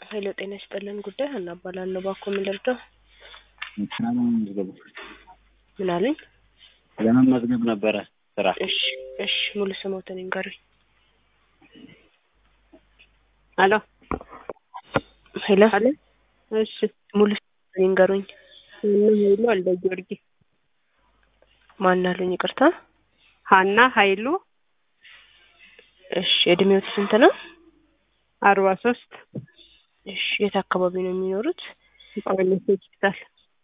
ኃይለ ጤና ይስጥልን ጉዳይ ሀና እባላለሁ። እባክዎ ምን ልርዳው? ስራ ለመመዝገብ ምን አሉኝ? ለመመዝገብ ነበረ ስራ። እሺ እሺ ሙሉ ስሞትን ይንገሩኝ። አሎ ሄሎ አሎ እሺ ሙሉ ስሞትን ይንገሩኝ። ሀና ኃይሉ ወልደ ጊዮርጊስ ማን አሉኝ? ይቅርታ። ሀና ኃይሉ እሺ እድሜዎት ስንት ነው? አርባ ሶስት እሺ የት አካባቢ ነው የሚኖሩት? ጳውሎስ ሆስፒታል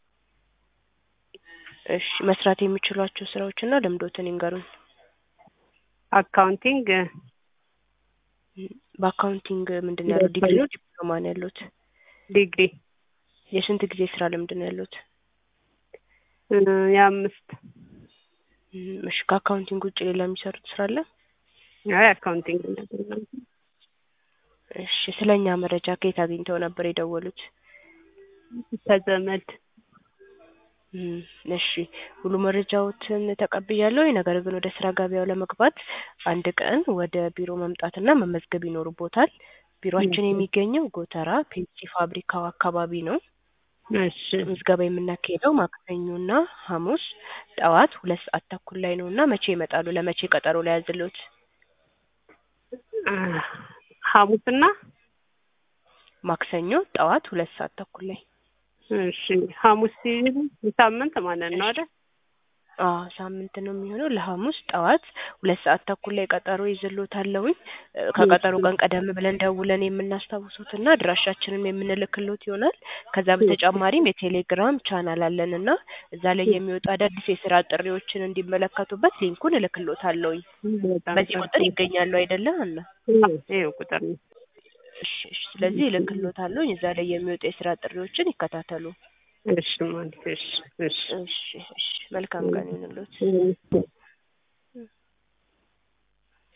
እሺ መስራት የሚችሏቸው ስራዎችና ልምዶትን ይንገሩኝ። አካውንቲንግ በአካውንቲንግ ምንድን ነው ያለው? ዲግሪ ነው ዲፕሎማ ነው ያሉት? ዲግሪ የስንት ጊዜ ስራ ልምድ ነው ያሉት? እ የአምስት እም፣ እሺ ከአካውንቲንግ ውጭ ሌላ የሚሰሩት ስራ አለ? አይ አካውንቲንግ ነገር ነው። እሺ ስለኛ መረጃ ከየት አግኝተው ነበር የደወሉት? ከዘመድ እም፣ እሺ ሙሉ መረጃዎትን ተቀብያለሁ። ነገር ግን ወደ ስራ ገበያው ለመግባት አንድ ቀን ወደ ቢሮ መምጣትና መመዝገብ ይኖርቦታል። ቢሮአችን የሚገኘው ጎተራ ፔፕሲ ፋብሪካው አካባቢ ነው። እሺ ምዝገባ የምናካሄደው ማክሰኞና ሐሙስ ጠዋት ሁለት ሰዓት ተኩል ላይ ነው እና መቼ ይመጣሉ? ለመቼ ቀጠሮ ላይ ያዝልዎት? አ፣ ሐሙስና ማክሰኞ ጠዋት ሁለት ሰዓት ተኩል ላይ እሺ ሐሙስ ሲል ሳምንት ማለት ነው አይደል? አዎ ሳምንት ነው የሚሆነው። ለሐሙስ ጠዋት ሁለት ሰዓት ተኩል ላይ ቀጠሮ ይዝልዎታለሁኝ። እ፣ ከቀጠሮ ቀን ቀደም ብለን ደውለን የምናስታውሱትና አድራሻችንን የምንልክልዎት ይሆናል። ከዛ በተጨማሪም የቴሌግራም ቻናል አለን እና እዛ ላይ የሚወጡ አዳዲስ የስራ ጥሪዎችን እንዲመለከቱበት ሊንኩን እልክልዎታለሁኝ። በጣም በዚህ ቁጥር ይገኛሉ አይደለ ሀና? አዎ፣ ይኸው ቁጥር ነው። እሺ እሺ። ስለዚህ እልክልዎታለሁኝ። እዛ ላይ የሚወጡ የስራ ጥሪዎችን ይከታተሉ። እሺ ማለት እሺ እሺ እሺ እሺ። መልካም ቀን ይሁንልዎት። እሺ